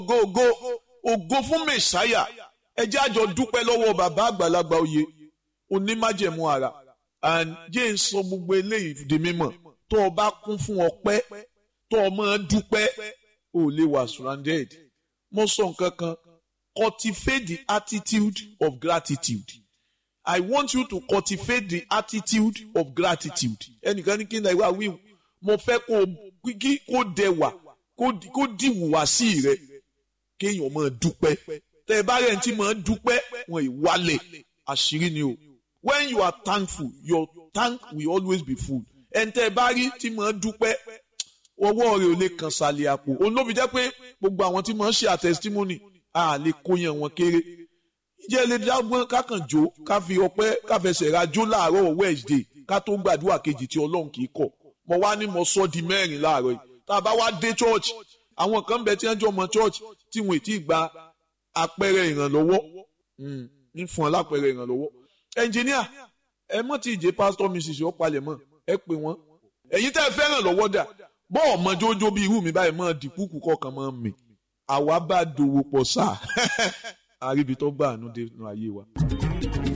ògo ògo fún mẹsáyà ẹ jẹ́ àjọ dúpẹ́ lọ́wọ́ bàbá àgbàlagbà oyè onímájẹ̀mú ara and jẹ́ ń sọ gbogbo eléyìí di mímọ̀ tó o bá kún fún ọpẹ́ tó o máa dúpẹ́ o lè wà surrounded mo sọ nǹkan kan cultivate the attitude of gratitude I want you to cultivate the attitude of gratitude ẹnìkan ní kí n náà wíwù mo fẹ́ kó kí kó dẹwà kó dìwùwà sí rẹ kéèyàn máa dúpẹ́ tẹ ẹ bá rẹ̀ ń tí máa dúpẹ́ wọn ì wálẹ̀ àṣírí ni o when you are thankful your tank will always be full ẹ̀ǹtẹ̀ bá rí tí máa dúpẹ́ ọwọ́ rẹ̀ ò lè kàn sàlẹ̀ àpò òun ló fi jẹ́ pé gbogbo àwọn tí máa ń ṣe àtẹ̀sítímọ́nì a lè kóyan wọn kéré ìjẹ́ lè dágbọ́n kákan jó ká fi ọpẹ́ ká fẹsẹ̀ ra jó láàárọ̀ Wednesday ká tó gbàdúrà kejì tí Ọlọ́run kì í kọ̀ mo wá ní mo sọ di mẹ́rin láàárọ̀ yìí tá a bá wá dé church àwọn kan bẹ tí wọ́n jọ mọ church tí wọ́n ti gba àpẹẹrẹ ìrànlọ́wọ́ ń fún ọ lápẹẹrẹ ìrànlọ́wọ́ ẹnjìníà ẹ mọ̀ tí ìjẹ́ pásítọ̀ mrs ọ̀pálẹ̀ mọ̀ ẹ pè wọ́n ẹ̀yin tẹ́ ẹ fẹ́ràn lọ́wọ́ dà bọ́ọ̀ mọ jójó bí irú mi báyìí mọ̀ dìkúkú kọ̀ọ̀kan mọ̀ mi àwa bá dòwò pọ̀ sáà àríbi tó gbà àánú dé nínú ayé wa.